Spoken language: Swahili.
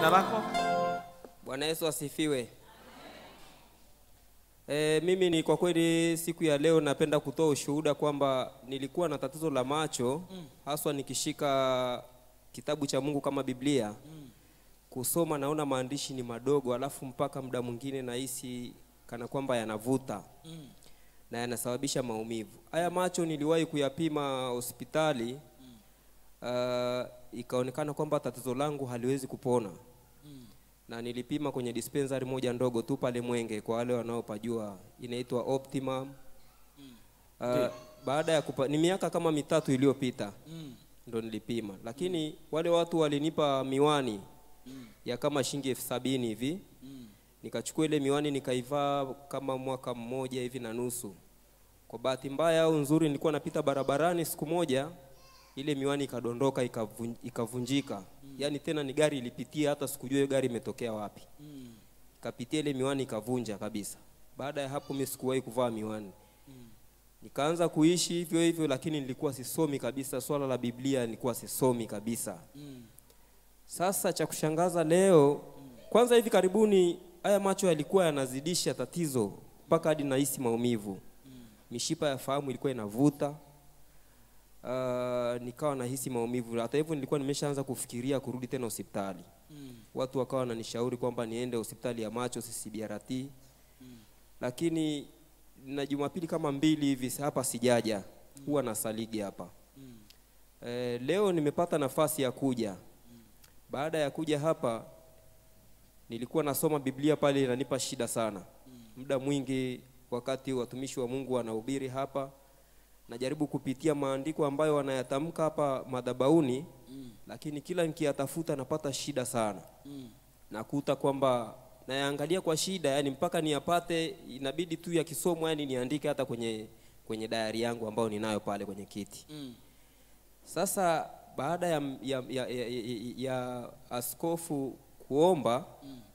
Jina lako? Bwana Yesu asifiwe. E, mimi ni kwa kweli siku ya leo napenda kutoa ushuhuda kwamba nilikuwa na tatizo la macho haswa nikishika kitabu cha Mungu kama Biblia kusoma naona maandishi ni madogo, alafu mpaka muda mwingine nahisi kana kwamba yanavuta na yanasababisha maumivu. Haya macho niliwahi kuyapima hospitali uh, ikaonekana kwamba tatizo langu haliwezi kupona na nilipima kwenye dispensary moja ndogo tu pale Mwenge, kwa wale wanaopajua inaitwa Optimum. Uh, baada ya kupa, ni miaka kama mitatu iliyopita ndo nilipima, lakini wale watu walinipa miwani ya kama shilingi elfu sabini hivi nikachukua ile miwani nikaivaa kama mwaka mmoja hivi na nusu. Kwa bahati mbaya au nzuri, nilikuwa napita barabarani siku moja, ile miwani ikadondoka ikavun- ikavunjika. Yaani tena ni gari ilipitia, hata sikujua hiyo gari imetokea wapi. Ikapitia ile miwani ikavunja kabisa. Baada ya hapo mimi sikuwahi kuvaa miwani. Nikaanza kuishi hivyo hivyo, lakini nilikuwa sisomi kabisa. Swala la Biblia nilikuwa sisomi kabisa. Sasa cha kushangaza leo, kwanza hivi karibuni haya macho yalikuwa yanazidisha tatizo mpaka hadi nahisi maumivu. Mishipa ya fahamu ilikuwa inavuta. Uh, nikawa nahisi maumivu. Hata hivyo nilikuwa nimeshaanza kufikiria kurudi tena hospitali. Watu wakawa wananishauri kwamba niende hospitali ya macho CCBRT. Lakini na Jumapili kama mbili hivi hapa sijaja. Huwa nasaligi hapa. Eh, leo nimepata nafasi ya kuja. Baada ya kuja hapa nilikuwa nasoma Biblia pale inanipa shida sana. Muda mwingi wakati watumishi wa Mungu wanahubiri hapa najaribu kupitia maandiko ambayo wanayatamka hapa madhabauni lakini kila nikiyatafuta napata shida sana. Nakuta kwamba nayaangalia kwa shida yani mpaka niyapate inabidi tu yakisomwa yani niandike hata kwenye kwenye dayari yangu ambayo ninayo pale kwenye kiti. Sasa baada ya, ya, ya, ya, ya, ya askofu kuomba